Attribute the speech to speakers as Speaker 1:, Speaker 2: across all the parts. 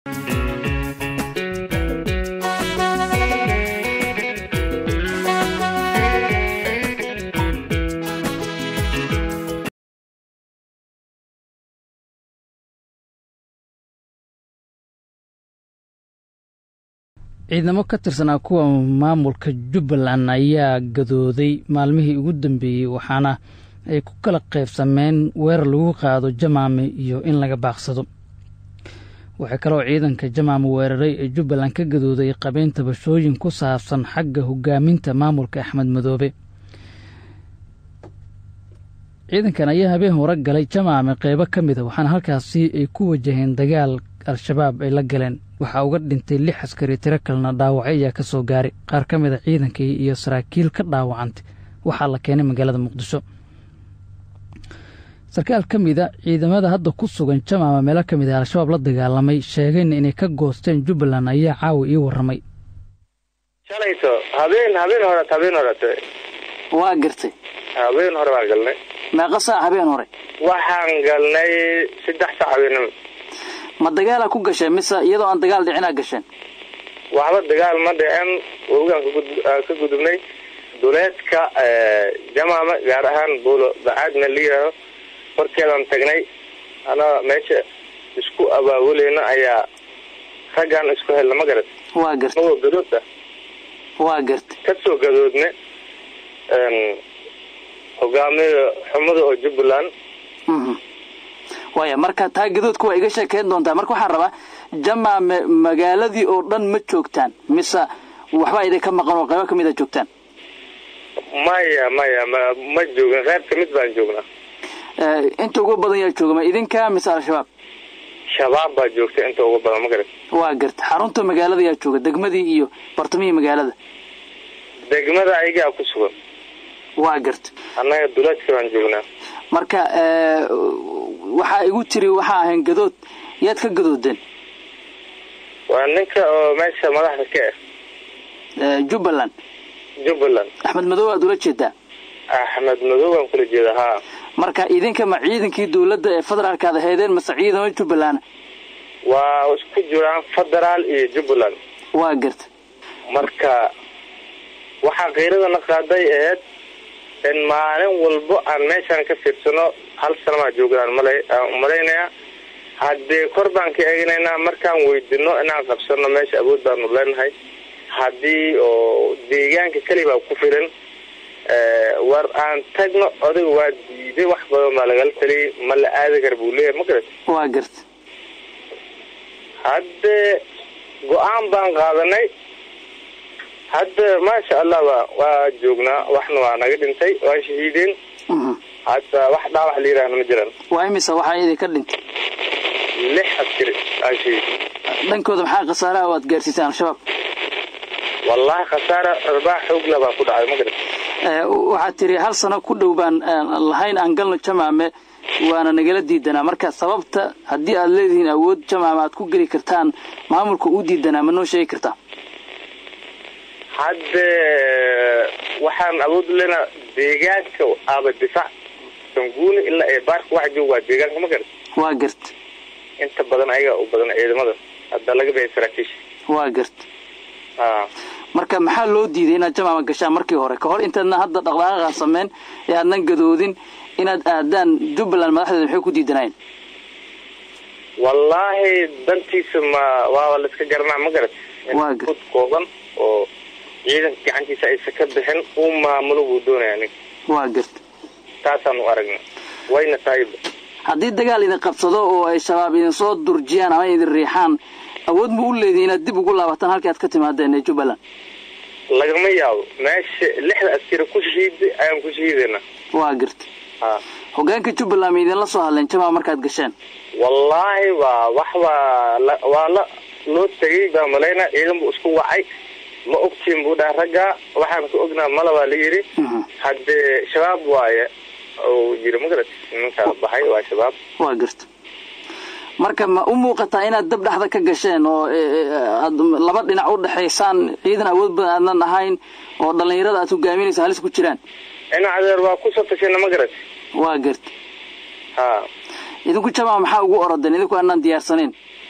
Speaker 1: ciidamo ka tirsanaa kuwa maamulka jubbaland ayaa gadooday maalmihii ugu dambeeyey waxaana ay ku kala qaybsameen weerar lagu qaado jamaame iyo in laga baaqsado waxaa kaloo ciidanka jamaame weeraray ee jubbaland ka gadooday qabeen tabashooyin ku saabsan xagga hogaaminta maamulka axmed madoobe ciidankan ayaa habeen hore galay jamaame qeybo ka mid a waxaana halkaasi ay ku wajaheen dagaal al-shabaab ay la galeen waxaa uga dhintay lix askari tiro kalena dhaawacyo ayaa ka soo gaaray qaar ka mid a ciidankii iyo saraakiil ka dhaawacantay waxaa la keenay magaalada muqdisho sarkaal ka mid a ciidamada hadda ku sugan jamaama meelo ka mid a al-shabaab la dagaalamay sheegayna inay ka goosteen jubbaland ayaa caawa ii warramay
Speaker 2: shalayto habeen habeen horet habeen horete
Speaker 3: waa gartay
Speaker 2: habeen hore baan galnay
Speaker 3: meeqa saac habeen hore
Speaker 2: waxaan galnay saddex saac habeenimo
Speaker 3: ma dagaalaa ku gasheen mise iyadoo aan dagaal dhicinaa gasheen
Speaker 2: waxba dagaal ma dhicin wogaan ka gudubnay duleedka jamaama gaar ahaan buulo bacaadna la yidhaaho horkeedaan tagnay anaa meesha isku abaabuleyna ayaa raggaan isku helna ma garat
Speaker 3: waa gartay
Speaker 2: magoo gadoodta
Speaker 3: waa gartay
Speaker 2: ka soo gadoodne hogaamiya xumada oo jubbaland
Speaker 3: waaya marka taa gadoodka waa iga sheekeyn doontaa marka waxaan rabaa jamaame magaaladii oo dhan ma joogtaan mise waxbaa idin ka maqan oo qaybo ka mid a joogtaan
Speaker 2: maya maya ma ma joogin reer ka mid baan joognaa
Speaker 3: inta ugu badan yaa jooga ma idinka mise al-shabaab
Speaker 2: shabaab baa joogta inta ugu badan ma garat
Speaker 3: waa garta xarunta magaalada yaa jooga degmadii iyo bartamihii magaalada
Speaker 2: degmada ayagaa ku sugan
Speaker 3: waa garta
Speaker 2: annaga duleedka baan joognaa
Speaker 3: marka waxaa igu tiri waxaa ahayn gadood yaad ka gadoodeen
Speaker 2: waa ninka oo meesha madaxda ka
Speaker 3: ah jubbaland
Speaker 2: jubbaland
Speaker 3: axmed madow aad ula jeedaa
Speaker 2: axmed madow baan kula jeeda haa
Speaker 3: marka idinka ma ciidankii dawladda ee federaalka ad ahaydeen mase ciidamo jubbaland
Speaker 2: waa isku jiraan federaal iyo jubbaland
Speaker 3: waa garta
Speaker 2: marka waxaa kiiradana qaaday aheyd in maalin walbo aan meeshaan ka fiirsano hal sanamaa joogaan mal malaynayaa haddee kor baan ka eeganaynaa markaan weydino inaan qabsano meesha awood baanu leenahay haddii oo deegaanka kelibaa ku filan war aan tagno odaga waa diiday wax badan baa lagala taliyay ma la aadi kara buu leeyahay ma garat
Speaker 3: waa garta
Speaker 2: haddee go-aan baan qaadanay hadda maasha allah wa waa joognaa waxna waa naga dhintay waa shahiideen hadda wax dhaawax la yidhaahna ma jiraan
Speaker 3: waa imisa waxaa idinka dhintay
Speaker 2: lix askari aa shahiid
Speaker 3: dhankooda maxaa khasaaraha waad gaarsiiseen al-shabaab
Speaker 2: wallahi khasaara arbaax xoogla baa ku dhacay ma garat
Speaker 3: waxaad tiri hal sano ku dhow baan lahayn aan galno jamaame waana nagala diidanaa marka sababta haddii aad leedihiin awood jamaame aad ku geli kartaan maamulka u diidanaa ma noo sheegi kartaa
Speaker 2: hadde waxaan awood lena deegaanka aaba difaac sanguuni ilaa ee baarka waxa jooga waa deegaanka ma garat
Speaker 3: waa garta
Speaker 2: inta badan ayaga u badan ciidamada hadda laga bixi saraakiisha
Speaker 3: waa garta
Speaker 2: a
Speaker 3: marka maxaa loo diiday inaad jamaama gashaan markii hore ka hor intaadna hadda dhaqdhaqaaqaa sameyn ee aadnan gadoodin inaad aadaan jubbaland madaxdeeda maxay ku diidanayeen
Speaker 2: wallaahi dantiisa ma waaba la iska garanaa ma garat
Speaker 3: Waa gar-
Speaker 2: fud kooban oo ciidanka gacantiisa aysa ka bixin uu maamulo buu doonaya nin
Speaker 3: waa garta
Speaker 2: taasaan u aragna wayna tahayba
Speaker 3: haddii dagaal idin qabsado oo ay shabaab idin soo durjiyaan ama idin riixaan awood ma u leedihi inaad dib ugu laabataan halkii aad ka timaadeen ee jubbaland
Speaker 2: lagama yaabo meesha lixda askari ku shahiiday ayaan ku shahiidayna
Speaker 3: waa garta
Speaker 2: ha
Speaker 3: hogaanka jubbaland ma idinla soo hadleen jamaca markaad gasheen
Speaker 2: wallaahi waa wax waa la waa la loo tegay baa malayna ciidan buu isku wacay ma ogtiin buu dhaha raggaa waxaan ku ognaa mala baa la yidhi
Speaker 3: Mhm.
Speaker 2: haddee shabaab waaye uu yiri magarat nimanka baxay waa shabaab
Speaker 3: waa garta marka ma u muuqataa inaad dab dhexda ka gasheen oo e, e, aad laba dhinac u dhexaysaan ciidan awood badan aadnan ahayn oo dhallinyarada aad hogaaminaysa halis ku jiraan
Speaker 2: ina adeer waa kusoo tashayna magarat
Speaker 3: waa garta
Speaker 2: ha
Speaker 3: idinku jamaca maxaa ugu orodeen idinku aanaan diyaarsanayn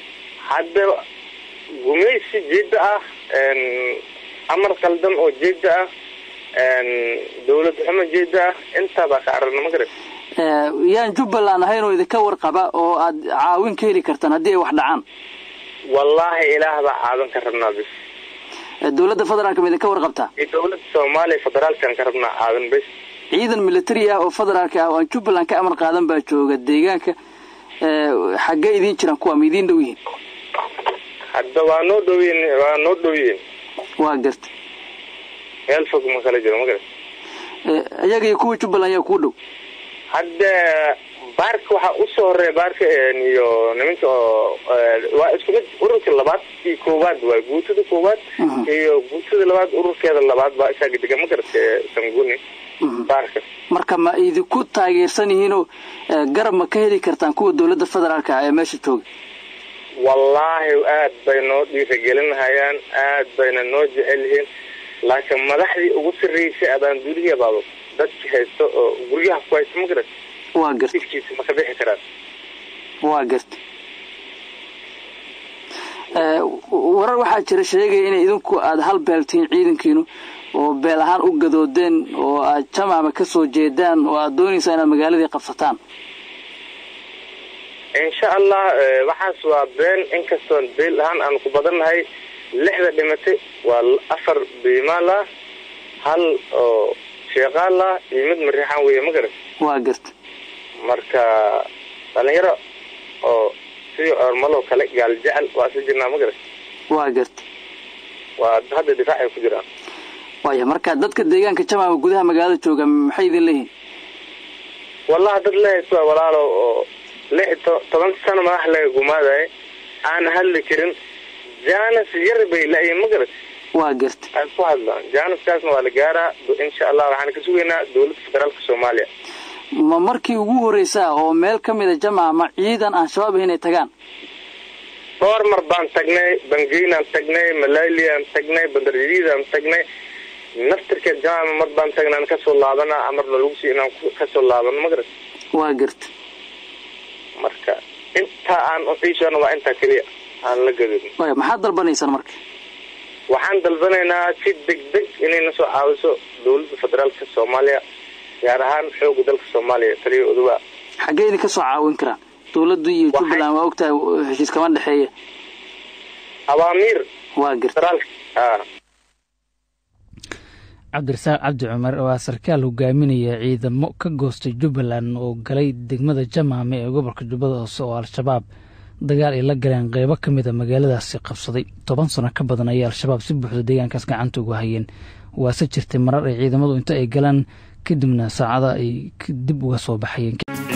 Speaker 2: hadda gumaysi jeeda ah amar qaldan oo jeeda ah dawlad xumo jeeda ah intaabaa ka aragna ma garat
Speaker 3: yaan jubbaland ahayn oo idinka warqaba oo aad caawin ka heli kartaan haddii ay wax dhacaan
Speaker 2: wallaahi ilaah baa caawin ka rabnaa bis
Speaker 3: dawladda federaalka ma idinka warqabtaa
Speaker 2: dawladda soomaaliya federaalkaan ka rabnaa caawin bis
Speaker 3: ciidan military ah oo federaalka ah oo aan jubbaland ka amar qaadan baa jooga deegaanka xaggee idiin jiraan kuwa ma idiin dhow yihiin
Speaker 2: hadda waa noo dhowyiin waa noo dhow yihiin
Speaker 3: waa garta
Speaker 2: meel fog ma kala jiro ma garat
Speaker 3: iyaga iyo kuwa jubbaland yaa kuu dhow
Speaker 2: hadda baarka waxaa usoo horeeya baarka iyo nimanka oo waa isku mid ururka labaad iyo koowaad waay guutada koowaad iyo guutada labaad ururkeeda labaad baa isaga degan ma garata sanguni baarka
Speaker 3: marka ma idinku taageersan yihiinoo garab ma ka heli kartaan kuwa dawladda federaalka ah ee meesha jooga
Speaker 2: wallaahi aad bay noo dhiiragelinahayaan aad bayna noo jecel yihiin laakiin madaxdii ugu sarreysay abaan duliya baaba dadki haysto oo guryaha ku haysto ma garat
Speaker 3: waa garta
Speaker 2: ifkiisa ma ka bixi karaan
Speaker 3: waa garta warar waxaa jira sheegaya inay idinku aada hal beeltihiin ciidankiinu oo beel ahaan u gadoodeen oo aad jamaama ka soo jeedaan oo aad doonaysaa inaad magaaladii qabsataan
Speaker 2: insha allah waxaas waa been inkastoon beel ahaan aan ku badannahay lixda dhimatay waa afar biimaal ah hal oo sheeqaal ah iyo mid mariixaan weeye ma garat
Speaker 3: waa garta
Speaker 2: marka dhalinyaro oo sidii ormaloo kale gaal jecel waa isla jirnaa ma garat
Speaker 3: waa garta
Speaker 2: waa hadda difaacay ku jiraan
Speaker 3: waaya marka dadka deegaanka jamaama gudaha magaalada jooga maxay idin leeyihin
Speaker 2: wallahi dad lehaysa waa walaalo oo lix to toban sano madax laga gumaadaye aan hadli karin janis yar bay la-yiin ma garat
Speaker 3: waa garta
Speaker 2: aan ku hadlaan janiskaasna waa la gaaraa insha allah waxaan ka sugaynaa dawladda federaalka soomaaliya
Speaker 3: ma markii ugu horreysaa oo meel ka mida jamaama ciidan aan shabaab ahayn ay tagaan
Speaker 2: dhowr mar baan tagnay bangeynaan tagnay malaaliaan tagnay bandarjadiidaan tagnay naftirkeed jamaama mar baan tagnaan kasoo laabana amarna lagu sii inaan kasoo laabano ma garat
Speaker 3: waa garta
Speaker 2: marka intaa aan uxiishana waa intaa keliya aan la gadin
Speaker 3: waaya maxaad dalbanaysaan marka
Speaker 2: waxaan dalbanaynaa si deg deg inay na soo caawiso dawladda federaalka soomaaliya gaar ahaan xooga dalka soomaaliya taliya odowa
Speaker 3: xaggee idin ka soo caawin karaan dawladdu iyo jubbaland waa ogtahay heshiis kama dhexeeya
Speaker 2: awaamiir
Speaker 3: waa garta
Speaker 2: federaalka a
Speaker 1: cabdirasaaq cabdi cumar waa sarkaal hogaaminaya ciidamo ka goostay jubbaland oo galay degmada jamaame ee gobolka jubbada hoose oo al-shabaab dagaal ay la galeen qeybo ka mid a magaaladaasi qabsaday toban sano ka badan ayay al-shabaab si buuxda deegaankaas gacanta ugu hayeen waase jirtay marar ay ciidamadu inta ay galaan kadibna saacada ay dib uga soo baxayeen